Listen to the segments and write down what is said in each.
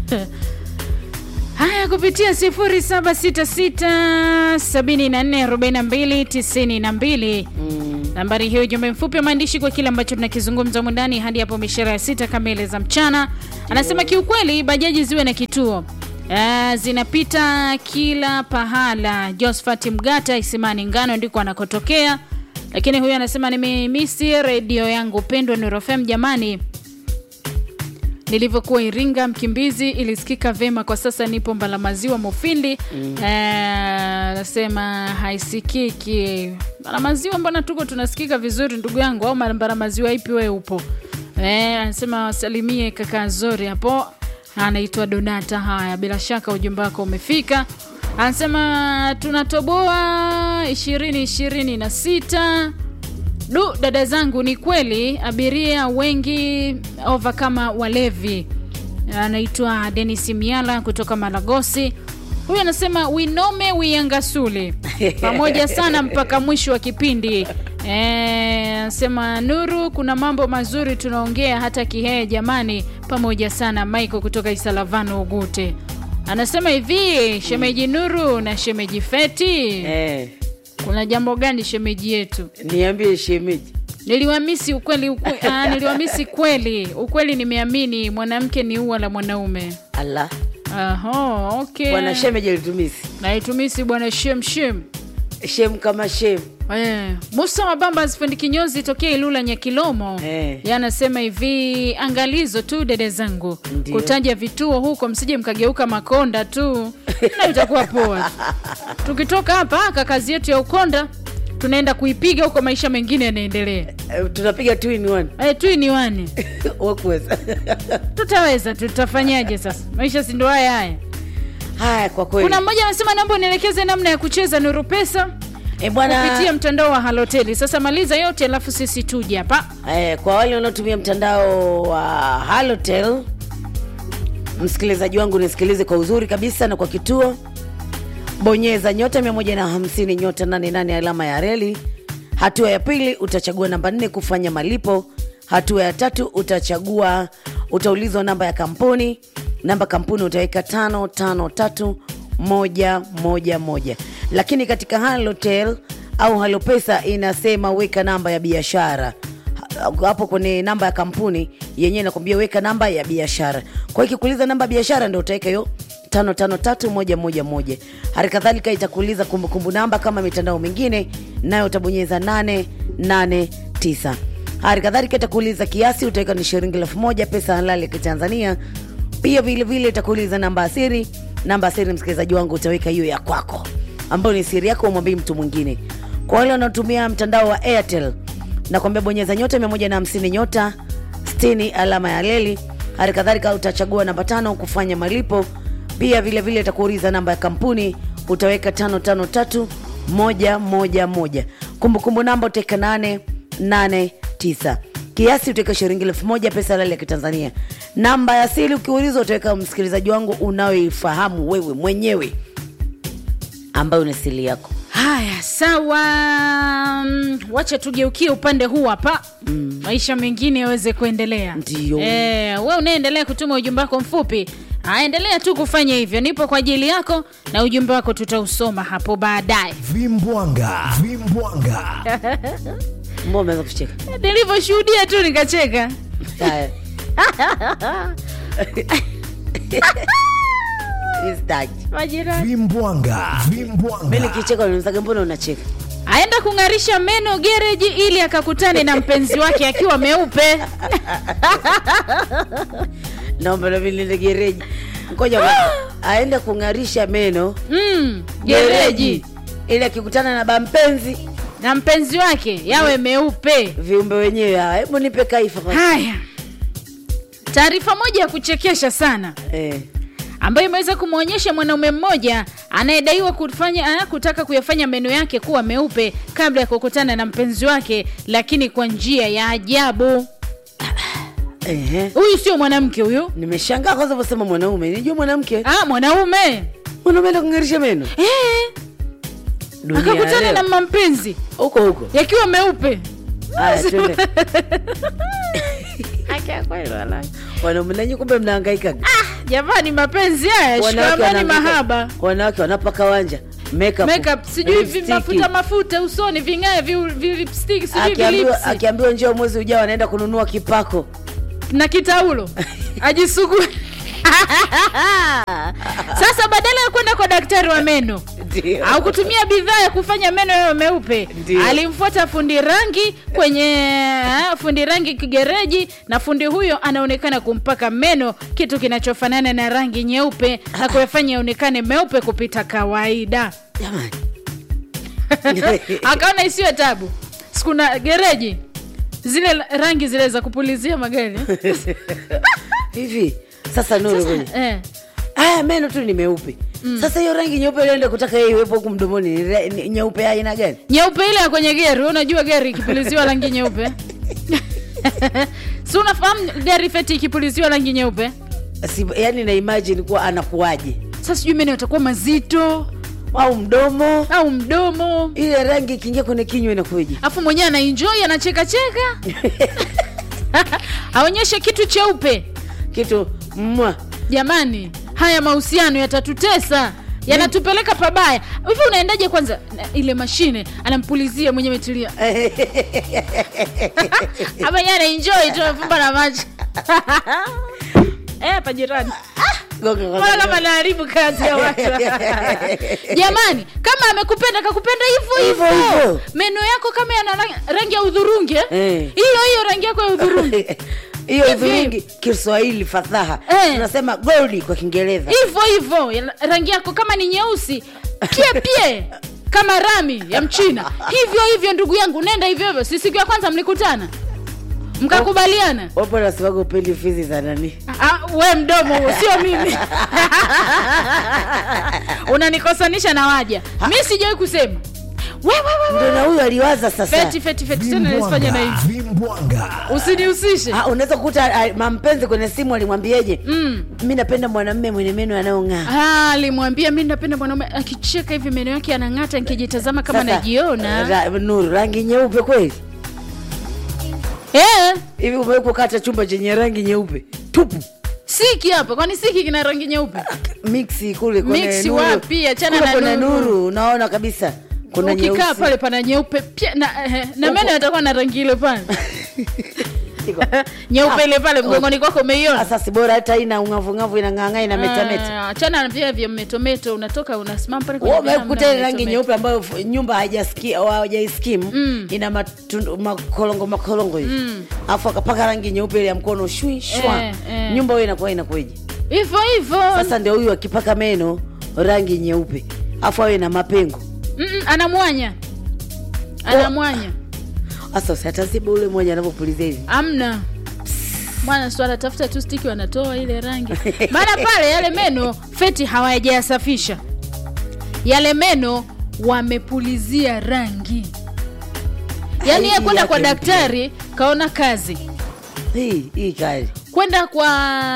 Haya, kupitia 0766744292 nambari hiyo, ujumbe mfupi wa maandishi kwa kile ambacho tunakizungumza humu ndani hadi hapo mishara ya sita kamili za mchana. Anasema kiukweli, bajaji ziwe na kituo Ah, zinapita kila pahala. Josephat Mgata Isimani Ngano ndiko anakotokea, lakini huyu anasema nimemisi redio yangu pendwa Nuru FM jamani nilivyokuwa Iringa Mkimbizi ilisikika vema. Kwa sasa nipo Mbalamaziwa Mufindi. Anasema haisikiki Mbalamaziwa, mbona tuko tunasikika vizuri ndugu yangu, au Mbalamaziwa ipi wewe upo? Eh, anasema wasalimie kaka Zori hapo, anaitwa Donata. Haya, bila shaka ujumbe wako umefika. Anasema tunatoboa ishirini ishirini na sita Du, dada zangu, ni kweli abiria wengi ova kama walevi. Anaitwa Denis Miala kutoka Malagosi. Huyu anasema winome wiyangasule pamoja sana mpaka mwisho wa kipindi. Eh, Anasema Nuru, kuna mambo mazuri tunaongea hata Kihee jamani, pamoja sana. Michael kutoka Isalavano Ugute anasema hivi, shemeji Nuru na shemeji Feti, Eh, kuna jambo gani shemeji yetu? niambie shemeji. Niliwamisi ukweli ukwe, ah, niliwamisi kweli ukweli, nimeamini mwanamke ni ua la mwanaume. Allah, Aho, okay. bwana shemeji alitumisi naitumisi bwana shem shem. shem kama shem. Eh, Musa Mabamba sifundi kinyozi tokea Ilula Nyakilomo Eh. yanasema hivi, angalizo tu dede zangu Ndio. kutaja vituo huko, msije mkageuka makonda tu na itakuwa poa. Tukitoka hapa aka kazi yetu ya ukonda tunaenda kuipiga huko, maisha mengine yanaendelea. Eh, tunapiga two in one Eh, tu ni wani wakuweza tutaweza, tutafanyaje sasa? Maisha si ndo haya haya. haya kwa kweli Kuna mmoja anasema naomba unielekeze namna ya kucheza Nuru Pesa eh, bwana kupitia mtandao wa Haloteli. Sasa maliza yote, alafu sisi tuje hapa. eh, kwa wale wanaotumia mtandao wa Halotel, msikilizaji wangu nisikilize kwa uzuri kabisa na kwa kituo, bonyeza nyota 150 nyota 88 alama ya reli. Hatua ya pili utachagua namba nne kufanya malipo. Hatua ya tatu utachagua, utaulizwa namba ya kampuni. Namba kampuni utaweka tano tano tatu moja moja moja, lakini katika Halotel au Halopesa inasema weka namba ya biashara hapo kwenye namba ya kampuni yenyewe nakwambia weka namba ya biashara. Kwa hiyo ikikuuliza namba ya biashara ndio utaweka hiyo tano tano tatu moja moja moja. Hali kadhalika itakuuliza kumbukumbu namba kama mitandao mingine, nayo utabonyeza nane nane tisa. Hali kadhalika itakuuliza kiasi, utaweka ni shilingi elfu moja pesa halali ya Kitanzania. Pia vile vile itakuuliza namba ya siri. Namba ya siri, msikilizaji wangu, utaweka hiyo ya kwako ambayo ni siri yako, umwambie mtu mwingine. Kwa wale wanaotumia mtandao wa Airtel nakwambia bonyeza nyota 150 nyota 60 alama ya leli. Hali kadhalika utachagua namba tano kufanya malipo. Pia vile vile itakuuliza namba ya kampuni, utaweka tano tano tatu moja moja moja. Kumbukumbu namba utaweka nane nane tisa. Kiasi utaweka shilingi elfu moja pesa halali ya Kitanzania. Namba ya siri ukiulizwa, utaweka msikilizaji wangu unayoifahamu wewe mwenyewe, ambayo ni siri yako. Haya, sawa. Mm, Wacha tugeukie upande huu hapa, maisha mengine yaweze kuendelea. Ndio. Eh, we unaendelea kutuma ujumbe wako mfupi, aendelea tu kufanya hivyo, nipo kwa ajili yako na ujumbe wako tutausoma hapo baadaye. Vimbwanga, vimbwanga. Mbona umeanza kucheka? Nilivyoshuhudia tu nikacheka. Haya. Sitaki. Majirani Vimbwanga, Mimi vimbwanga. nikicheka unanizaga, mbona unacheka? aenda kung'arisha meno gereji ili akakutane na mpenzi wake akiwa meupe. Naomba na mimi niende gereji. Ngoja kwanza. aende kung'arisha meno Mm, gereji ili akikutana na bampenzi na mpenzi wake yawe meupe. viumbe wenyewe hawa. Hebu nipe kaifa kwanza. Haya, taarifa moja ya kuchekesha sana Eh. ambayo imeweza kumwonyesha mwanaume mmoja anayedaiwa kufanya ah, kutaka kuyafanya meno yake kuwa meupe kabla ya kukutana na mpenzi wake, lakini kwa njia ya ajabu. Ehe. Huyu sio mwanamke huyu, Nimeshangaa kwanza unaposema mwanaume. Nijua mwanamke. ah, mwanaume Mwanaume ndo kung'arisha meno. eh, Dunia akakutana leo. na mampenzi huko huko. yakiwa meupe. Haya twende. Wanaume nanyi kumbe mnahangaika. Ah, jamani mapenzi haya Wanawake shikamani wanaandika- mahaba wanawake wanapaka wanja makeup, makeup sijui vi- lipstick. mafuta mafuta usoni vingae vi- vi- lipstick sijui akiambiwa vilipsi akiambiwa njoo mwezi ujao anaenda kununua kipako na kitaulo ajisugue sasa badala ya kwenda kwa daktari wa meno Ndio. au kutumia bidhaa ya kufanya meno yayo meupe Ndio. alimfuata fundi rangi kwenye eh, fundi rangi kigereji na fundi huyo anaonekana kumpaka meno kitu kinachofanana na rangi nyeupe na kuyafanya yaonekane meupe kupita kawaida jamani akaona isiwe tabu sikuna gereji zile la- rangi zile za kupulizia magari hivi sasa nuru Sasa, kwenye eh, haya meno tu ni meupe sasa hiyo rangi nyeupe ilienda kutaka yeye iwepo huku mdomoni ni re- ni nyeupe ya aina gani nyeupe ile ya kwenye gari wewe unajua gari ikipuliziwa rangi nyeupe si unafahamu gari feti ikipuliziwa rangi nyeupe si, yani na imagine kuwa anakuwaje sasa sijui meno yatakuwa mazito au mdomo au mdomo ile rangi ikiingia kwenye kinywa inakuja afu mwenyewe anaenjoy anachekacheka aonyeshe kitu cheupe kitu mwa jamani haya mahusiano yatatutesa yanatupeleka pabaya hivi unaendaje kwanza na ile mashine anampulizia mwenye metulia ama ye anaenjoy tu amefumba na macho Eh, hapa jirani Gonga kwa mbona kama gonga. naharibu kazi ya watu jamani kama amekupenda kakupenda hivyo Hivyo hivyo hivyo. meno yako kama yana rangi- rangi ya udhurungi eh? Eh. hiyo hiyo rangi yako ya udhurungi hiyo Hivi. hudhurungi kiswahili fadhaha Eh. tunasema goldi kwa kiingereza hivyo hivyo ya- rangi yako kama ni nyeusi pie pie kama rami ya mchina hivyo hivyo ndugu yangu nenda hivyo hivyo si siku ya kwanza mlikutana mkakubaliana wapo nasemaga upendi fizi za nani Ah, we mdomo huo sio mimi unanikosanisha na waja mi sijawai kusema we, we, we, ndo we. na huyu aliwaza sasa feti feti feti tena nisifanye na hivi Vimbwanga. usinihusishe Ah, unaweza kukuta ah, mampenzi kwenye simu alimwambieje Mm. mi napenda mwanamme mwenye meno yanayong'aa Ah, alimwambia mi napenda mwanaume akicheka hivi meno yake anang'ata nikijitazama kama Sasa, najiona ra, nuru rangi nyeupe kweli eh, hivi umewahi kukata chumba chenye rangi nyeupe tupu siki hapa kwani siki kina rangi nyeupe mixi kule kwenye Mixi nuru. wapi? Achana Kule na kuna nuru. nuru unaona kabisa kuna ukikaa nyeusi. pale pana nyeupe pia na, eh, na meno yatakuwa na rangi ile pale Iko. nyeupe ile pale mgongoni kwako umeiona sasa si bora hata ina ung'avung'avu inang'ang'a ina metameta Ah, achana na vile vya metometo unatoka unasimama pale Wewe kwenye binamu umekuta na ile rangi metometo. nyeupe ambayo f- nyumba haijasikia au hawajaiskimu Mm. ina matundu, makolongo makolongo hivi alafu akapaka rangi nyeupe ile ya mkono shui shwa Eh, eh. nyumba hiyo inakuwa inakueje hivyo hivyo sasa ndio huyu akipaka meno rangi nyeupe alafu awe na mapengo Mm-mm, anamwanya anamwanya sasa usiataziba ule mmoja anavyopulizia hivi amna mwana swala tafuta tu stiki wanatoa ile rangi maana pale yale meno feti hawajayasafisha yale meno wamepulizia rangi yaani ye Hii kwenda kwa yake daktari kaona kazi hii hii kali kwenda kwa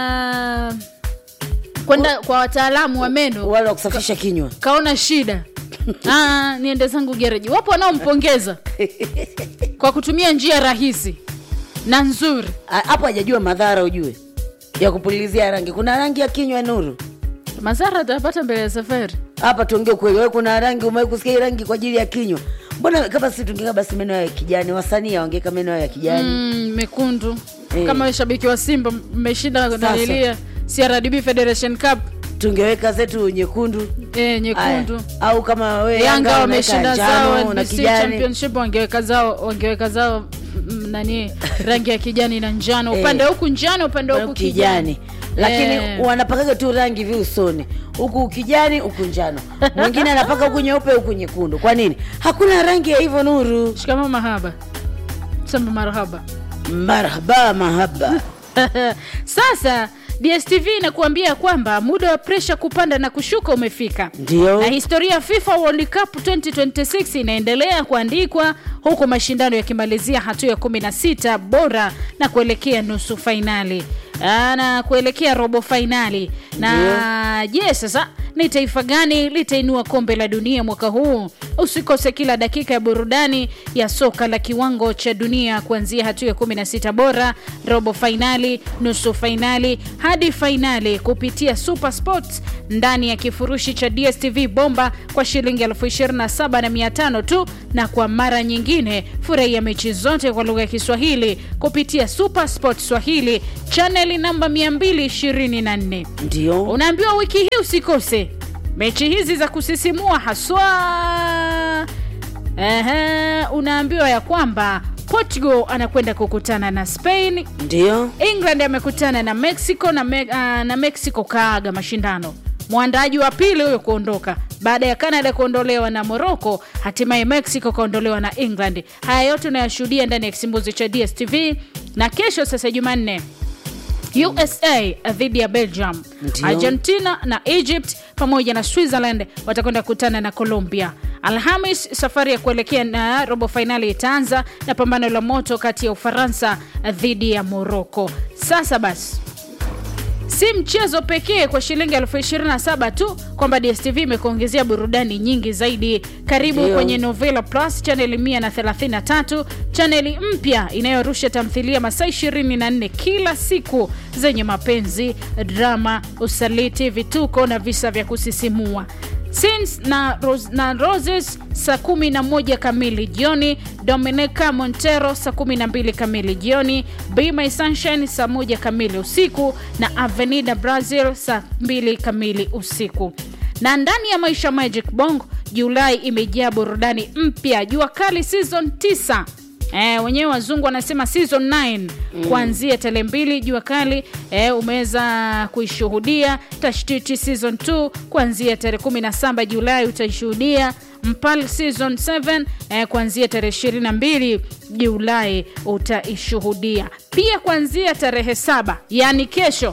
kwenda kwa wataalamu wa meno wale wa kusafisha kinywa kaona shida ah, niende zangu gereji wapo wanaompongeza kwa kutumia njia rahisi na nzuri A- hapo hajajua madhara ujue ya kupulizia rangi kuna rangi ya kinywa nuru madhara atapata mbele ya safari hapa tuongee ukweli wewe kuna rangi umewahi kusikia hii rangi kwa ajili ya kinywa mbona kama si tungeka basi meno ya kijani wasanii awangeka meno ya kijani mm, mekundu Eh. kama we shabiki wa simba mmeshinda Sasa. nanilia crdb federation cup tungeweka zetu nyekundu e, nyekundu Aya. au kama we yanga unaweka wameshinda zao njano na NBC kijani championship wangeweka zao wangeweka zao mm, nani rangi ya kijani na njano Eh. upande huku njano upande huku kijani kijani lakini Eh. wanapakaga tu rangi vi usoni huku kijani huku njano mwingine anapaka huku nyeupe huku nyekundu kwa nini hakuna rangi ya hivyo nuru shikamo mahaba sema marhaba marhaba mahaba sasa dstv inakuambia kwamba muda wa presha kupanda na kushuka umefika ndio na historia ya fifa world cup 2026 inaendelea kuandikwa huku mashindano yakimalizia hatua ya 16 bora na kuelekea nusu fainali ah, na kuelekea robo fainali na je sasa ni taifa gani litainua kombe la dunia mwaka huu usikose kila dakika ya burudani ya soka la kiwango cha dunia kuanzia hatua ya 16 bora robo fainali nusu fainali hadi fainali kupitia super sports ndani ya kifurushi cha dstv bomba kwa shilingi 275 tu na kwa mara nyingine furahia mechi zote kwa lugha ya kiswahili kupitia super sports swahili chaneli namba 224 ndio unaambiwa wiki hii usikose mechi hizi za kusisimua haswa Ehe, unaambiwa ya kwamba portugal anakwenda kukutana na spain ndio england amekutana na mexico na, me, uh, na mexico kaaga mashindano mwandaji wa pili huyo kuondoka baada ya canada kuondolewa na morocco hatimaye mexico kaondolewa na england haya yote unayashuhudia ndani ya kisimbuzi cha dstv na kesho sasa jumanne usa dhidi ya belgium Ndio. argentina na egypt pamoja na switzerland watakwenda kukutana na colombia alhamis safari ya kuelekea na robo fainali itaanza na pambano la moto kati ya ufaransa dhidi ya morocco sasa basi si mchezo pekee kwa shilingi elfu 27 tu kwamba dstv imekuongezea burudani nyingi zaidi karibu Ndio. kwenye novela plus chaneli 133 chaneli mpya inayorusha tamthilia masaa 24 kila siku zenye mapenzi drama usaliti vituko na visa vya kusisimua Sins na, Ros na Roses saa 11 kamili jioni, Dominica Montero saa 12 kamili jioni, Be My Sunshine saa 1 kamili usiku na Avenida Brazil saa 2 kamili usiku. Na ndani ya Maisha Magic Bongo, Julai imejaa burudani mpya, Jua Kali season 9 Eh, wenyewe wazungu wanasema season 9 kuanzia tarehe mbili jua kali eh, umeweza kuishuhudia tashtiti season 2 kuanzia tarehe 17 julai utaishuhudia mpal season 7 eh, kuanzia tarehe 22 julai utaishuhudia pia kuanzia tarehe saba yaani kesho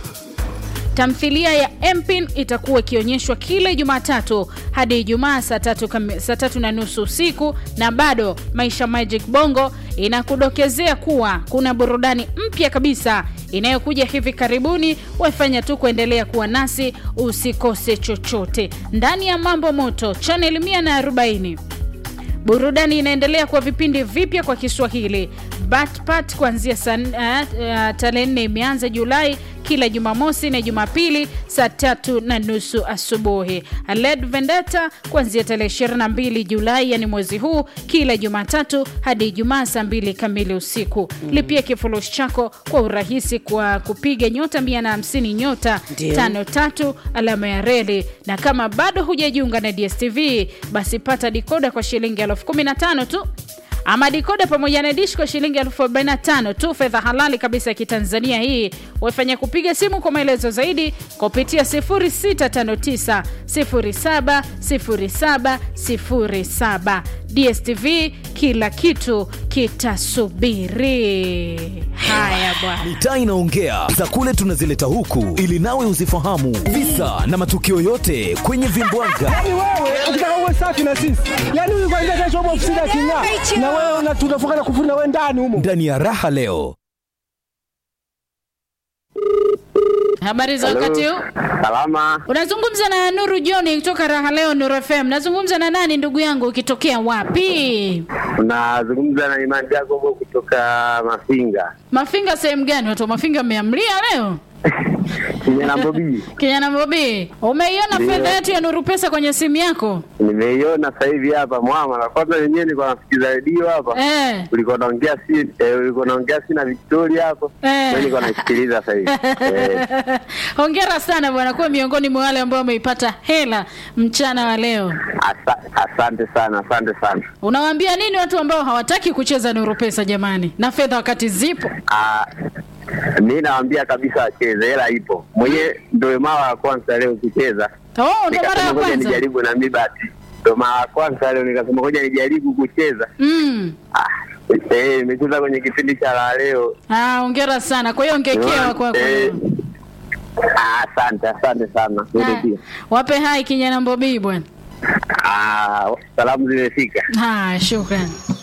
tamthilia ya mpin itakuwa ikionyeshwa kila jumatatu hadi ijumaa saa tatu, kami- saa tatu na nusu usiku na bado maisha magic bongo inakudokezea kuwa kuna burudani mpya kabisa inayokuja hivi karibuni wafanya tu kuendelea kuwa nasi usikose chochote ndani ya mambo moto chanel 140 burudani inaendelea kwa vipindi vipya kwa kiswahili batpat kuanzia saa uh, uh, tarehe nne imeanza julai kila jumamosi na jumapili saa tatu na nusu asubuhi led vendeta kuanzia tarehe 22 julai yani mwezi huu kila jumatatu hadi ijumaa saa mbili kamili usiku mm. lipia kifurushi chako kwa urahisi kwa kupiga nyota 150 nyota Ndio. tano tatu alama ya reli na kama bado hujajiunga na dstv basi pata dikoda kwa shilingi elfu 15 tu ama dikoda pamoja na dish kwa shilingi elfu 45 tu fedha halali kabisa ya kitanzania hii wafanya kupiga simu kwa maelezo zaidi kupitia 0659 070707 dstv kila kitu kitasubiri haya bwana mitaa inaongea za kule tunazileta huku ili nawe uzifahamu visa na matukio yote kwenye vimbwaga Yaani wewe ukitaka uwe safi na sisi, yaani huyu kwanza kesho upo ofisini aking'aa, na wewe una- tunafunga na kufuri na wewe ndani humo. ndani ya raha leo habari za wakati huu Salama, unazungumza na nuru joni kutoka raha leo nuru fm nazungumza na nani ndugu yangu ukitokea wapi unazungumza na Imani Jacobo kutoka Mafinga mafinga sehemu gani watu wa mafinga mmeamlia leo kijana Bobi. kijana bobi umeiona Ndio. fedha yetu ya nuru pesa kwenye simu yako Nimeiona sasa hivi hapa mwama. Kwanza wenyewe nilikuwa nasikiza redio hapa, eh. ulikuwa naongea si eh, ulikuwa naongea si na Victoria hapo, Eh. mimi nilikuwa naisikiliza sasa hivi eh. hongera sana bwana kuwa miongoni mwa wale ambao wameipata hela mchana wa leo Asa, asante sana, asante sana. unawaambia nini watu ambao hawataki kucheza nuru pesa jamani na fedha wakati zipo Ah, mi nawaambia kabisa wacheze, hela ipo. Mwenyewe ndio mara ya kwanza leo kucheza, oh, ndo mara nikasema ya ngoja kwanza nijaribu na mi bahati, ndio mara ya kwanza leo nikasema ngoja nijaribu kucheza. mm. Ah, eh, nimecheza kwenye kipindi cha la leo ah, hongera sana kwa hiyo ongekewa kwako Eh, ah, asante asante sana Wewe Ah, pia. wape hai kijana mbobii bwana Ah, salamu zimefika haya shukran